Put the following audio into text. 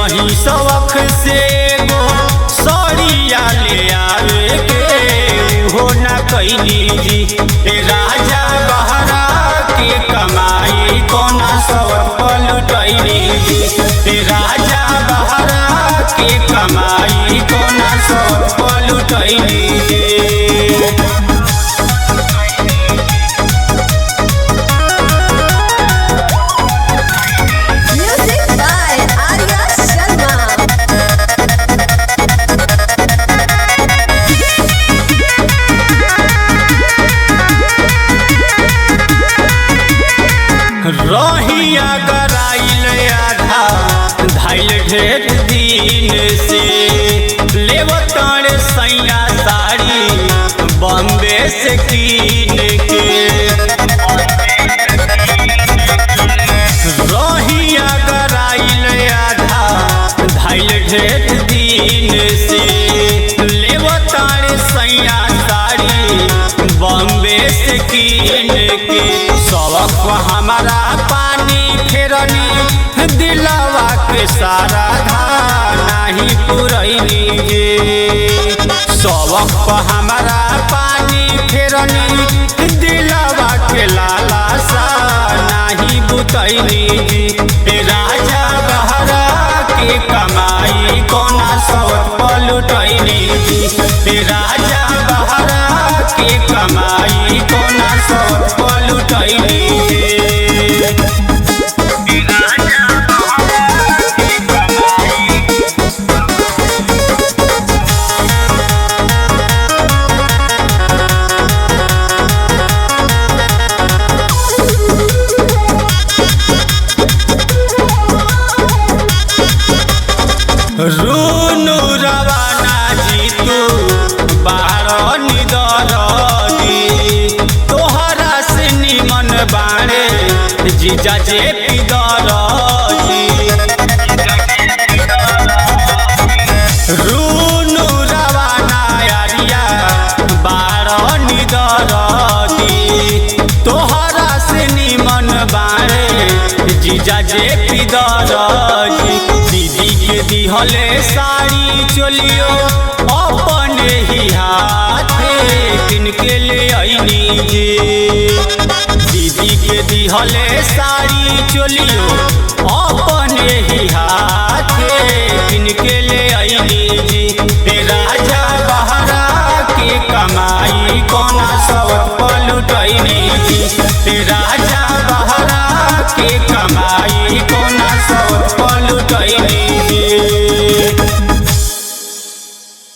रही सवख से गो सड़िया ले आवे के हो न कैली जी ए राजा बहरा के कमाई कोना सवत पलटैली जी ए राजा बहरा के कमाई कोना सवत पलटैली जी Music by Arya Sharma. रहिया गराइल आधा धाइल ढेर दिन से लेवतार सैया साड़ी बॉम्बे से कीन के रहिया गराइल आधा धाइल ढेर दिन से लेवतार सैया साड़ी बॉम्बे से कीन के सबक हमारा पानी फेरनी दिलवा के सारा धार नाही पुरैनी गे सबक हमारा पानी फेरनी दिलवा के लाला सा नाही बुतैनी गे ए राजा बहरा के कमाई कोना सवत पलटैनी गे ए राजा बहरा के कमाई कोना सवत पलटैनी गे ए राजा बहरा के कमाई रुनु रवाना जी तू बाहर निदरदी तोहरा से निमन बाणे जीजा जे पिदरदी रुनु रवाना यारिया बाहर निदरदी तोहरा से निमन बाणे जीजा जे पिदरदी दीदी के दिहले साड़ी चलियो अपने ही हाथे किनके ले आईनी जे दीदी के दिहले साड़ी चलियो अपने ही हाथे किनके